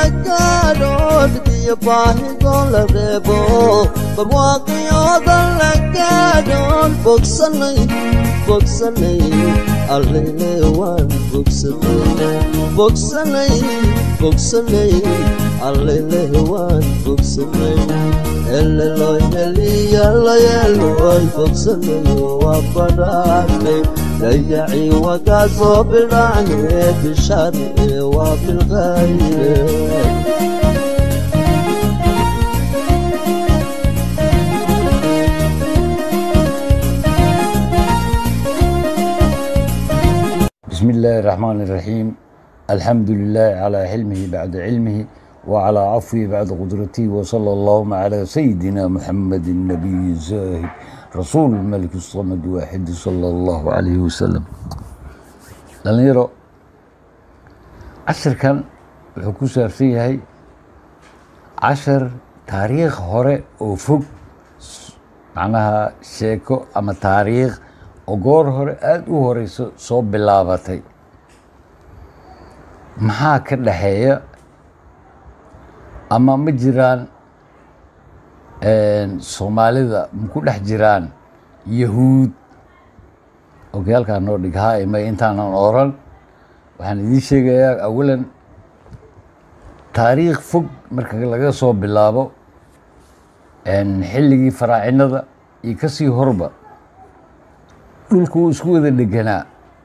gaadho dhibiyo baahidoo la reebo barwaaqiyooda la gaadhoon bogsanay bogsanay allele waan bogsanay bogsanay bogsanay allele waan bogsanay eleloy heliyalayeeloy bogsanay waa badhaanay dayacii wagaa soo bidhaane bishare waa bilqayre بسم الله الرحمن الرحيم الحمد لله على حلمه بعد علمه وعلى عفوه بعد قدرته وصلى اللهم على سيدنا محمد النبي الزاهد رسول الملك الصمد واحد صلى الله عليه وسلم dhalinyaro casharkan wuxuu ku saabsan yahay cashar taariikh hore oo fog macnaha sheeko ama taariikh oo goor hore aada u horeyso soo bilaabatay maxaa ka dhaxeeya ama ma jiraan soomaalida maku dhex jiraan yahuud okay halkaa noo dhig ha imay intaanan oran waxaan idiin sheegayaa awalan taariikh fog marka laga soo bilaabo xilligii faraacinada iyo kasii horba dhulku wuu isku wada dheganaa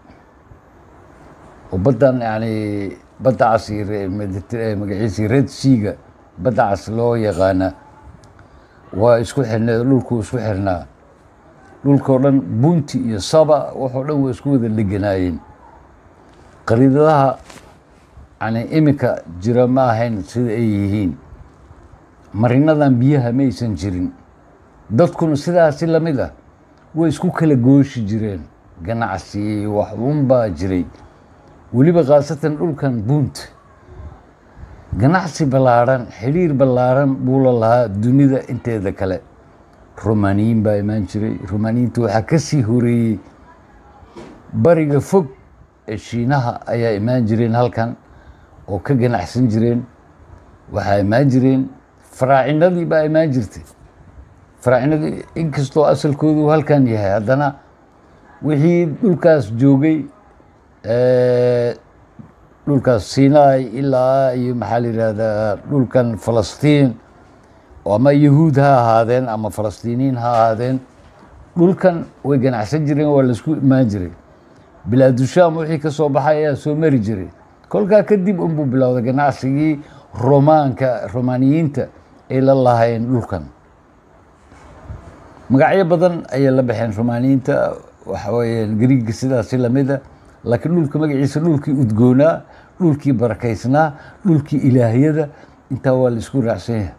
oo baddan yani badda cas iyo magaciisii red seaga badda cas loo yaqaana waa isku xirneed dhulku isku xirnaa dhulkao dhan bunti iyo saba waxoo dhan waa isku wada dheganaayeen qariidadaha yani iminka jira ma ahayn sida ay yihiin marinadan biyaha ma aysan jirin dadkuna sidaasi lamid ah way isku kala gooshi jireen ganacsi wax unbaa jiray weliba khaasatan dhulkan bunt ganacsi ballaaran xidhiir ballaaran buu la lahaa dunida inteeda kale romaniyin baa imaan jiray romaniyiinta waxaa ka sii horeeyey bariga fog ee shiinaha ayaa imaan jireen halkan oo ka ganacsan jireen waxaa imaan jireen faraacinadii baa imaan jirtay faraacinadii inkastoo asalkoodu halkan yahay haddana wixii dhulkaas joogay dhulkaas sinai ilaa iyo maxaa la yihahdaa dhulkan falastiin ama yahuud ha ahaadeen ama falastiiniyiin ha ahaadeen dhulkan way ganacsan jireen waa laisku imaan jiray bilaadushaam wixii ka soo baxay ayaa soo mari jiray kolkaa kadib unbuu bilowday ganacsigii romaanka romaaniyiinta ay la lahayn dhulkan magacyo badan ayay la baxeen romaaniyiinta waxa weeye griiga sidaasi lamida laakiin dhulka magaciisa dhulkii udgoonaa dhulkii barakaysnaa dhulkii ilaahyada intaa waa la isku raacsan yahay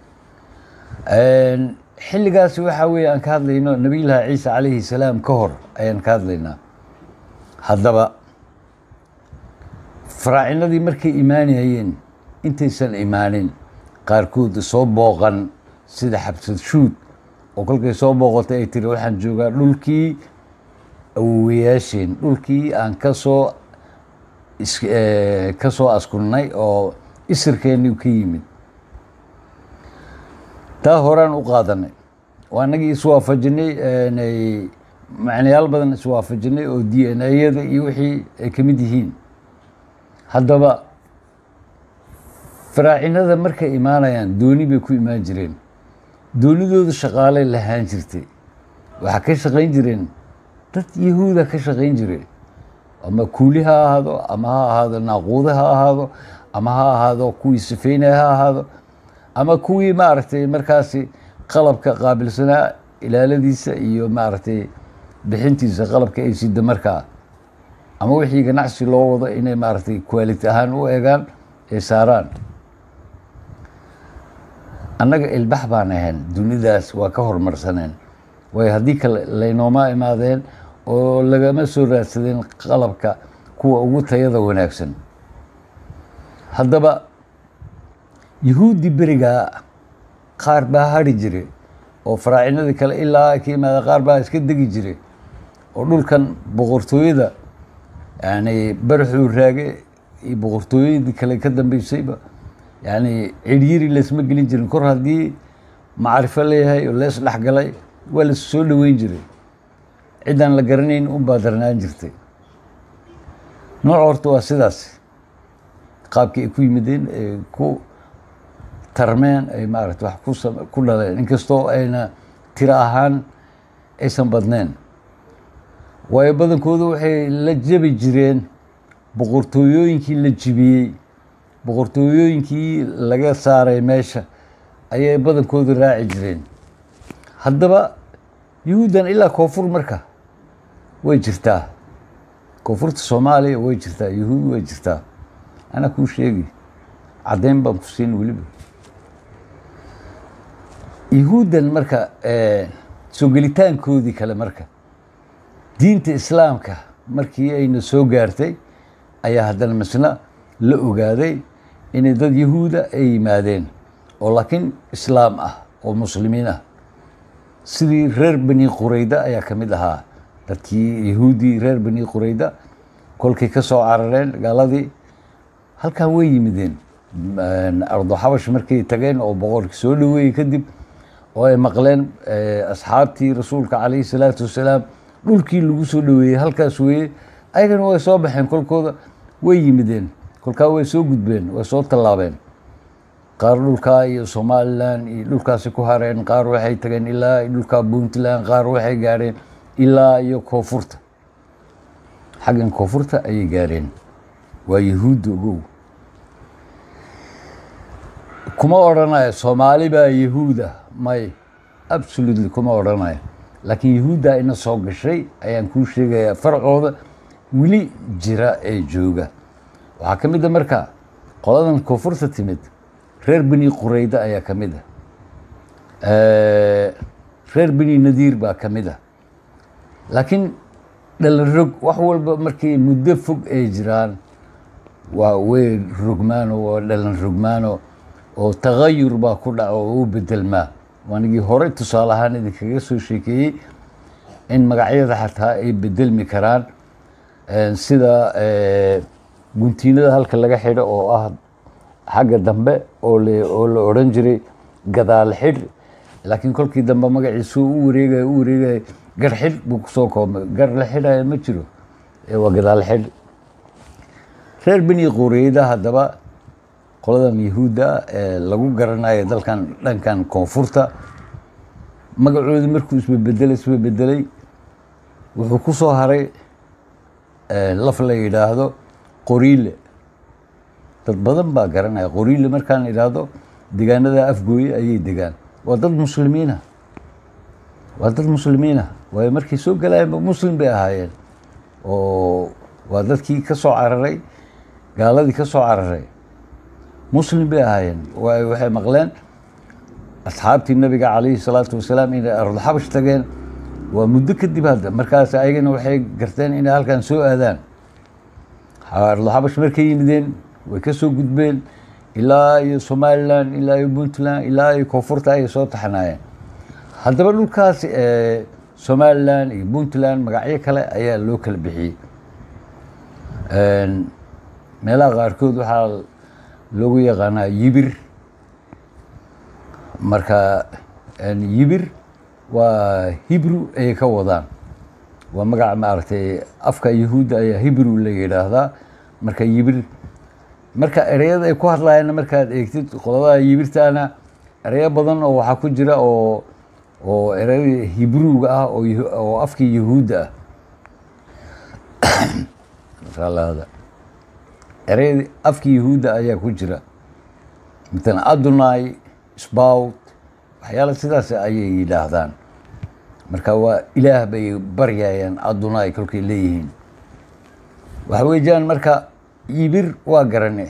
xilligaasi waxaa weeye aan ka hadlayno nabiyullaahi ciisa calayhi salaam ka hor ayaan ka hadlaynaa haddaba faraacinadii markay imaanayeen intaysan imaanin qaarkood soo booqan sida xabsad shuud oo kolkay soo booqotay ay tiri waxaan joogaa dhulkii awowayaasheen dhulkii aan kasoo ka soo askunnay oo isirkeennii ka yimid taa horaan u qaadanay waa anagii iswaafajinay macnayaal badan iswaafajinay oo d n a-yada iyo wixii ay ka mid yihiin haddaba faraacinada markay imaanayaan dooni bay ku imaan jireen doonidooda shaqaalay lahaan jirtay waxaa ka shaqayn jireen dad yahuuda ka shaqayn jiray ama kuuli ha ahaado ama ha ahaado naaquude ha ahaado ama ha ahaado kuwii sifeynaya ha ahaado ama kuwii maaragtay markaasi qalabka qaabilsanaa ilaaladiisa iyo maaragtay bixintiisa qalabka ay sida markaa ama wixii ganacsi loo wado inay maaragtay quality ahaan u eegaan ay saaraan annaga ilbax baan ahayn dunidaas waa ka horumarsaneen waayo haddii kale laynooma imaadeen oo lagama soo raadsadeen qalabka kuwa ugu tayada wanaagsan haddaba yahuudi berigaa qaar baa hari jire oo faraacinadii kale ilaa ka yimaada qaar baa iska degi jire oo dhulkan boqortooyada yani baraxuu raage iyo boqortooyadii kale ka dambeysayba yacni cidhiyiri laysma gelin jirin kor haddii macrifo leeyahay oo lees dhex galay waa la soo dhoweyn jiray ciddaan la garanayn unbaa darnaan jirtay nooc horta waa sidaas qaabkii ay ku yimideen ay ku tarmeen ay maarata wax ku sam ku dhaleen inkastoo ayna tiro ahaan aysan badneen waayo badankoodu waxay la jabi jireen boqortooyooyinkii la jibiyey boqortooyooyinkii laga saaray meesha ayay badankoodu raaci jireen haddaba yuhuuddan ilaa koonfur marka way jirtaa koonfurta soomaaliya way jirtaa yuhuud way jirtaa anaa kuu sheegi caddayn baan ku siin weliba yuhuuddan marka soo gelitaankoodii kale marka diinta islaamka markii ayna soo gaartay ayaa haddana misna la ogaaday inay dad yahuuda ay yimaadeen oo laakiin islaam ah oo muslimiin ah sidii reer bani qurayda ayaa ka mid ahaa dadkii yahuudii reer bani qurayda kolkay ka soo carareen gaaladii halkaa way yimideen ardo xabash markay tageen oo boqorkii soo dhoweeyey kadib oo ay maqleen asxaabtii rasuulka calayhi salaatu wasalaam dhulkii lagu soo dhoweeyey halkaas weeye ayagana way soo baxeen kolkooda way yimideen kolkaa way soo gudbeen way soo tallaabeen qaar dhulkaa iyo somalilan iyo dhulkaasi ku hareen qaar waxay tageen ilaa dhulkaa puntland qaar waxay gaareen ilaa iyo koonfurta xaggan koonfurta ayay gaareen waa yahuudda ogow kuma odhanaya soomaali baa yahuuda may absolutely kuma odhanaya laakiin yahuuddaa ina soo gashay ayaan kuu sheegayaa farcooda weli jira ee jooga waxaa ka mid a marka qoladan koonfurta timid reer beni qurayda ayaa ka mid a reer beni nadiir baa ka mid a laakiin dhalan rog wax walba markay muddo fog ay jiraan waa way rogmaano waa dhalan rogmaano oo tagayur baa ku dhaca oo u bedelmaa waanigii hore tusaale ahaan idinkaga soo sheekeeyey in magacyada xataa ay bedelmi karaan sida guntiinada halka laga xidho oo ah xagga dambe oo oo la odhan jiray gadaal xidh laakiin kolkii dambe magaciisu u wareegaya u wareegaya gar xidh buu kusoo koobmay gar la xidhaya ma jiro waa gadaal xidh reer beni qureyda haddaba qoladan yahuudda ee lagu garanayo dalkan dhankan koonfurta magacoodi markuu isbebedelay isbebedelay wuxuu ku soo haray laf la yidhaahdo qoriile dad badan baa garanaya qoriile markaan idhaahdo degaanada afgooye ayay degaan waa dad muslimiina waa dad muslimiina waayo markay soo galaayeenba muslim bay ahaayeen oo waa dadkii ka soo cararay gaaladii ka soo cararay muslim bay ahaayeen waayo waxay maqleen asxaabtii nabiga calayhi salaatu wasalaam inay ardulxabash tageen waa muddo kadib hadda markaas ayagana waxay garteen inay halkan soo aadaan ardulxabash markay yimideen way ka soo gudbeen ilaa iyo somalilan ilaa iyo puntland ilaa iyo koonfurta ayay soo taxanaayeen haddaba dhulkaas somalilan iyo puntland magacyo kale ayaa loo kala bixiyey meelaha qaarkood waxaa loogu yaqaanaa yibir marka yibir waa hibru ayay ka wadaan waa magaca maaragtay afka yahuudda ayaa hibru la yidhaahdaa marka yibir marka ereyada ay ku hadlayaanna markaad eegtid qoladaha yibirtaana ereyo badan oo waxaa ku jira oo oo ereyada hibruuga ah oo afkii yahuudda ah ereyadii afkii yahuudda ayaa ku jira matalan adonai sbout waxyaala sidaas ayay yidhaahdaan marka waa ilaah bay baryayaan adonai kolkay leeyihiin waxa weeyaan marka yibir waa garane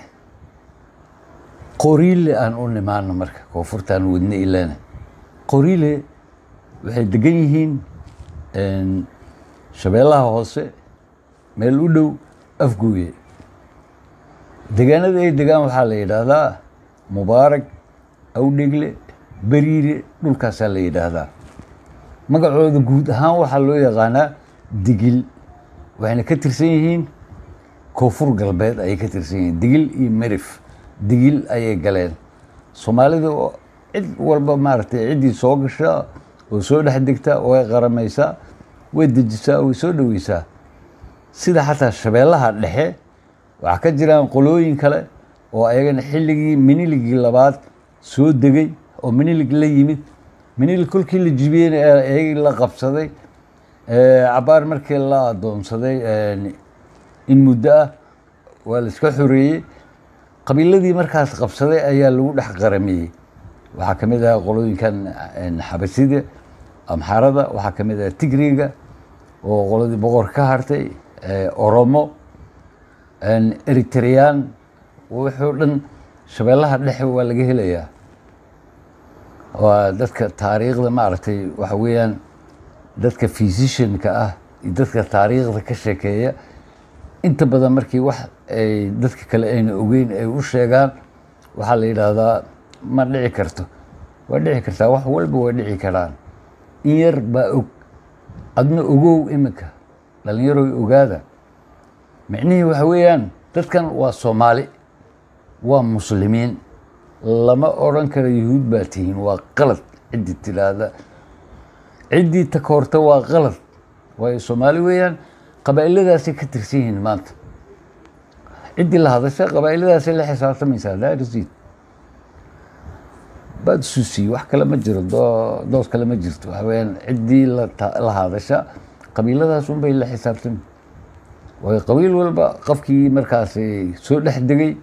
qoriile aan u nimaano marka koonfurtaan wadne ilana qoriile waxay degan yihiin shabeellaha hoose meel u dhow afgooye degaanada ay degaan waxaa la yidhaahdaa mubaarag awdhegle beriire dhulkaasaa la yidhaahdaa magacooda guud ahaan waxaa loo yaqaanaa digil waxayna ka tirsan yihiin koonfur galbeed ayay ka tirsan yihiin digil iyo merif digil ayay galeen soomaalida oo cid walba maaragtay ciddii soo gasha oo soo dhex degta way qaramaysaa way dejisaa way soo dhoweysaa sida xataa shabeellaha dhexe waxaa ka jiraan qolooyin kale oo ayagana xilligii miniligii labaad soo degay oo minilig la yimid minilig kolkii la jibiyeyna ayagii la qabsaday cabaar markii la adoonsaday in muddo ah waa la iska xoreeyey qabiiladii markaas qabsaday ayaa lagu dhex qaramiyey waxaa ka mid ah qolooyinkan xabasida amxarada waxaa ka mid ah tigriga oo qoladii boqor ka hartay oromo eritreyaan wuxuu dhan shabeellaha dhexe waa laga helayaa waa dadka taariikhda maaragtay waxa weeyaan dadka physicianka ah iyo dadka taariikhda ka sheekeeya inta badan markii wax ay dadka kale ayna ogeyn ay u sheegaan waxaa la yidhaahdaa ma dhici karto waa dhici kartaa wax walba way dhici karaan in yar baa og adna ogow iminka dhalinyaroy ogaada micnihii waxa weeyaan dadkan waa soomaali waa muslimiin lama odran karo yuhuud baa tihiin waa qalad ciddii tidhaahda ciddii takoorta waa qalad waayo soomaali weeyaan qabaa'iladaasay ka tirsan yihiin maanta ciddii la hadasha qabaa'iladaasay la xisaabtamaysaa daarisiid baad suusiye wax kale ma jiro doo doos kale ma jirto waxa weeyaan ciddii la hadasha qabiiladaas unbay la xisaabtami waayo qabiil walba qofkii markaasi soo dhex degay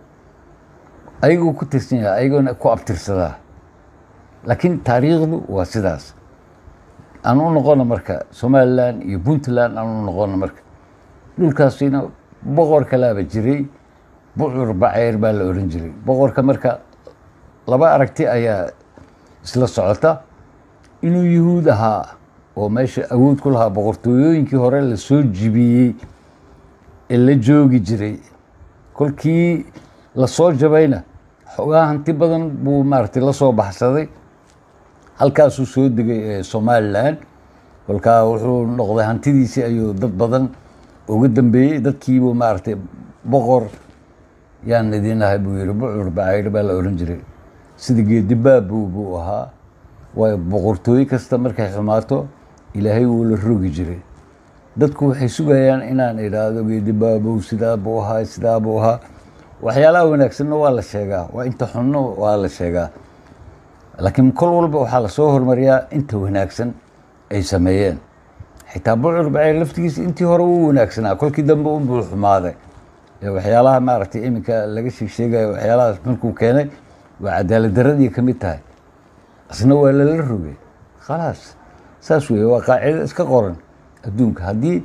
ayagoo ku tirsan yahay ayagoona ku abtirsadaa laakiin taariikhdu waa sidaas aan u noqono marka somalilan iyo puntland aan u noqono marka dhulkaasina boqor kalaaba jiray bucur baceyr baa la oran jiray boqorka marka laba aragti ayaa isla socota inuu yuhuud ahaa oo meesha awood ku lahaa boqortooyooyinkii hore lasoo jibiyey ee la joogi jiray kolkii lasoo jabayna xoogaa hanti badan buu maaragtay la soo baxsaday halkaasuu soo degay somalilan kolkaa wuxuu noqday hantidiisii ayuu dad badan uga dambeeyey dadkiibuu maaragtay boqor yaan idin ahay buu yihi bucur bacayr baa la oran jiray sida geedibaabu buu ahaa waayo boqortooye kasta markay xumaato ilaahay wuu la rogi jiray dadku waxay sugayaan inaan idhaahdo geedibaabow sidaa buu ahaa sidaa buu ahaa waxyaalaha wanaagsanna waa la sheegaa waa inta xunno waa la sheegaa laakiin kol walba waxaa lasoo hormariyaa inta wanaagsan ay sameeyeen xitaa bucur baceyr laftigiisa intii hore wuu wanaagsanaa kolkii dambe unbuu xumaaday waxyaalaha maaragtay iminka laga sheeg sheegayo waxyaalahaas markuu keenay waa cadaalad daradii ka mid tahay asna waa lala rogay khalaas saas weeye waa qaacido iska qoran adduunka haddii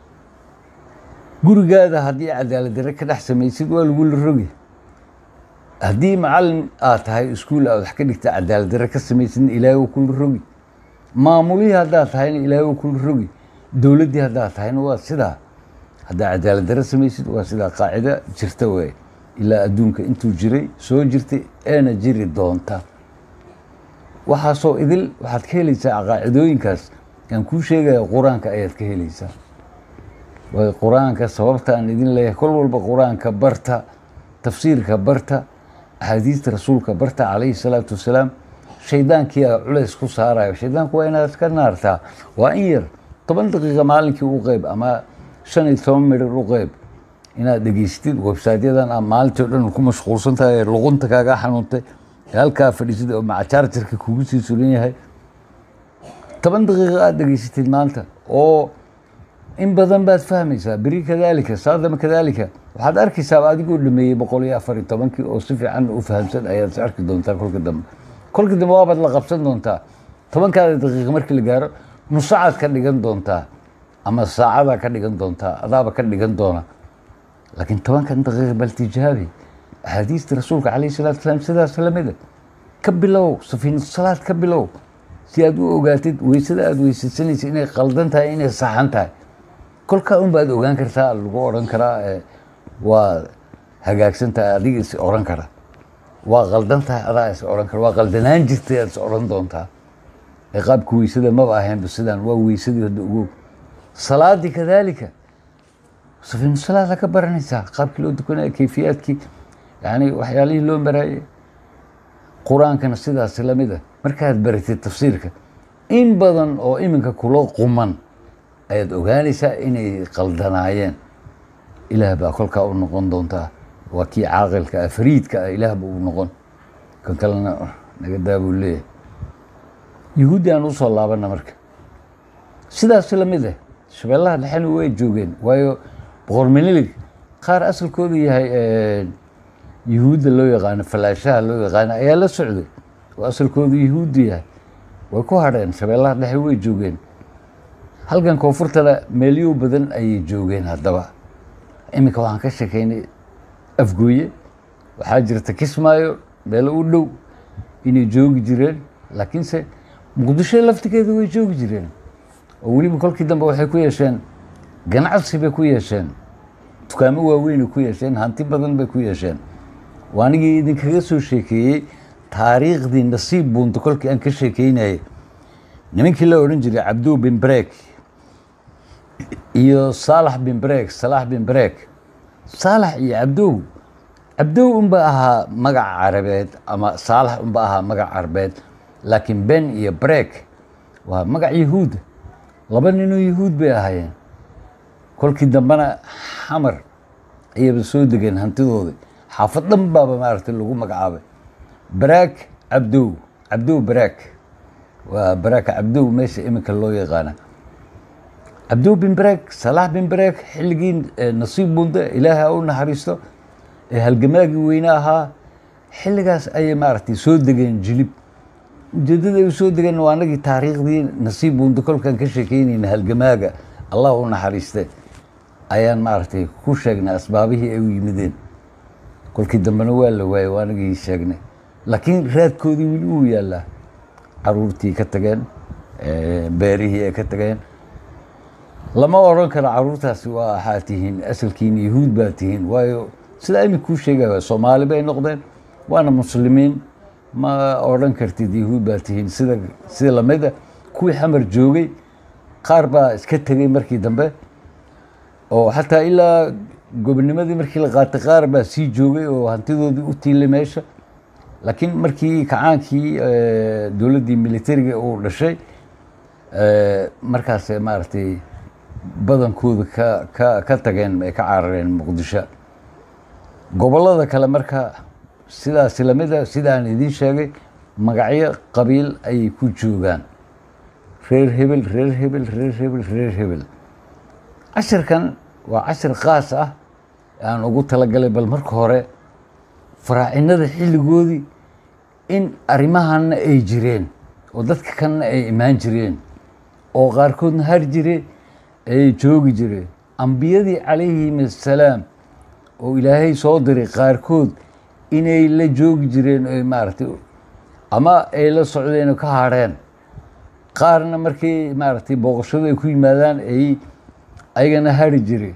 gurigaada haddii cadaalad dare ka dhex samaysid waa lagula rogi haddii macalin aad tahay iskuul aad wax ka dhigta cadaalad dare ka samaysidna ilaahay wuu kula rogi maamulihii haddaad tahayna ilaahay wuu kula rogi dowladdii haddaad tahayna waa sidaa haddaa cadaalad dare samaysid waa sidaa qaacida jirta wey ilaa adduunka intuu jiray soo jirtay eena jiri doonta waxaasoo idil waxaad ka helaysaa qaacidooyinkaas aan kuu sheegaya qur-aanka ayaad ka helaysaa waayo qur-aanka sababta aan idin leeyahay kol walba qur-aanka barta tafsiirka barta axaadiista rasuulka barta calayhi salaatu wasalaam shaydaankii a culays ku saarayo shaydaanku waa inaad iska naartaa waa in yar toban daqiiqa maalinkii u qeyb ama shan iyo toban midhir u qeyb inaad dhegeystid websaytyadan a maalintii o dhan ku mashquulsan tahay ee luqunta kaaga xanuuntay ee halkaa fadhiisida oo macajaarjarka kugu sii sugan yahay toban daqiiqa aada dhegeysatid maanta oo in badan baad fahmaysaa beri kadaalika saadama kadaalika waxaad arkaysaa adigoo dhameeyey boqol iyo afar iyo tobankii oo si fiican u fahamsan ayaad is arki doontaa kolka dambe kolka dambe waabaad la qabsan doontaa tobankaada daqiiqa markii la gaaro nusacaad ka dhigan doontaa ama saacadaa ka dhigan doontaa adaaba ka dhigan doona laakiin tobankan daqiiqa bal tijaabi axaadiista rasuulka calayhi salatu wasalaam sidaas lamida ka bilow safiinatu salaad ka bilow si aad u ogaatid weysada aada weysaysanaysa inay qaldan tahay inay saxan tahay kolkaa un baad ogaan kartaa lagu odhan karaa waa hagaagsan tahay adiga is odhan kara waa qaldan tahay adaa is odhan kara waa qaldanaan jirtay aad is odhan doontaa ee qaabka weysada maba ahaynba sidaan waa weysadii hadda ogow salaadii kadaalika safiinu salaada ka baranaysaa qaabkii loo dukanaya kayfiyaadkii yacni waxyaalihii loo maraayey qur-aankana sidaas lamid ah markaad baratid tafsiirka in badan oo iminka kula quman ayaad ogaanaysaa inay qaldanaayeen ilaah baa kolkaa u noqon doontaa waa kii caaqilka ah fariidka ah ilaah buu u noqon kan kalena naga daa buu leeyahay yuhuuddi aan usoo laabana marka sidaas lamid ah shabeellaha dhexena way joogeen waayo boqor menilig qaar asalkoodu yahay yuhuudda loo yaqaano falaashaha loo yaqaano ayaa la socday oo asalkoodu yuhuuddu yahay way ku hadheen shabeellaha dhexe way joogeen halkan koonfurtana meelyo badan ayay joogeen haddaba iminka waxaan ka sheekeynay afgooye waxaa jirta kismaayo meelo u dhow inay joogi jireen laakiinse muqdisho laftigeeda way joogi jireen oo weliba kolkii dambe waxay ku yeesheen ganacsi bay ku yeesheen dukaamo waaweynay ku yeesheen hanti badan bay ku yeesheen waa anigii idinkaga soo sheekeeyey taariikhdii nasiib buunta kolkii aan ka sheekeynayay nimankii la odhan jiray cabdu bin brek iyo saalax bin brek salaax bin brek saalax iyo cabdow cabdow unba ahaa magac carabeed ama saalax unba ahaa magac carabeed laakiin ben iyo brek waa magac yahuuda laba ninoo yahuud bay ahaayeen kolkii dambena xamar ayaba soo degeen hantidoodii xaafad dhan baaba maaragtay lagu magacaabay baraak cabdow cabdow baraak waa baraaka cabdow meesha iminka loo yaqaana cabdow bin baraak salaax bin baraak xilligii nasiib bunda ilaaha u naxariisto ee halgamaagii weyne ahaa xilligaas ayay maaragtay soo degeen jilib ujeeddada ay soo degeen waa anagii taariikhdii nasiib bunda kolkaan ka sheekeynayna halgamaaga allah u naxariiste ayaan maaragtay ku sheegnay asbaabihii ay u yimideen kolkii dambena waa la waayey waa anagii sheegnay laakiin raadkoodii weli uu yaallaa caruurtii ka tageen beerihii ay ka tageen lama odhan karo caruurtaasi waa waxaa tihiin asalkiina yahuud baa tihiin waayo sidaa imika kuu sheegaya soomaali bay noqdeen waana muslimiin ma odhan kartid yahuud baa tihiin sida sida lamida kuwii xamar joogay qaar baa iska tegey markii dambe oo xataa ilaa gobonimadii markii la qaatay qaar baa sii joogay oo hantidoodii u tiilay meesha laakiin markii kacaankii dowladdii militariga uu dhashay markaas maaragtay badankooda ka ka ka tageen ay ka carareen muqdisho gobollada kale marka sidaasi lamida sidaan idiin sheegay magacyo qabiil ayay ku joogaan reer hebel reer hebel reer hebel reer hebel cashirkan waa cashir khaas ah aan ugu talagalay bal marka hore faraacinada xilligoodii in arrimahanna ay jireen oo dadka kanna ay imaan jireen oo qaarkoodna har jire ay joogi jireen ambiyadii calayhim assalaam oo ilaahay soo diray qaarkood inay la joogi jireen oy maaragtay ama ay la socdeen oo ka hadheen qaarna markii maaragtay booqashadu ay ku yimaadaan ay ayagana hari jire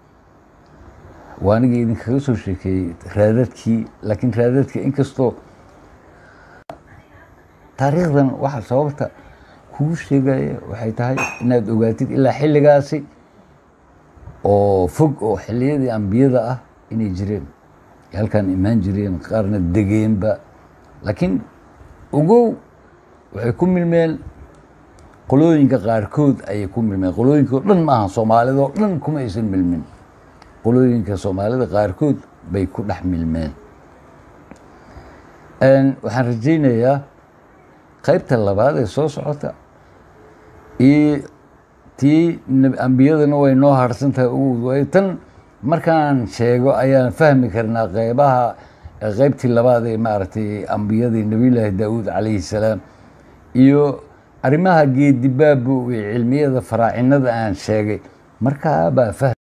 waa anigii idinkaga soo sheekeeyey raadadkii laakiin raadadka inkastoo taariikhdan waxa sababta kuu sheegaya waxay tahay inaad ogaatid ilaa xilligaasi oo fog oo xilliyadii ambiyada ah inay jireen halkaan imaan jireen qaarna degeenba laakiin ogow waxay ku milmeen qolooyinka qaarkood ayay ku milmeen qolooyinka o dhan maaha soomaalida oo dhan kuma aysan milmin qolooyinka soomaalida qaarkood bay ku dhex milmeen waxaan rajaynayaa qaybta labaad ee soo socota iyo tii ambiyadana way noo harsan tahay ugu tan markaan sheego ayaan fahmi karnaa qeybaha qeybtii labaad ee maaragtay ambiyadii nabiyullaahi daawuud calayhi salaam iyo arrimaha geedibaabu iyo cilmiyada faraacinada aan sheegay markaa baa fahm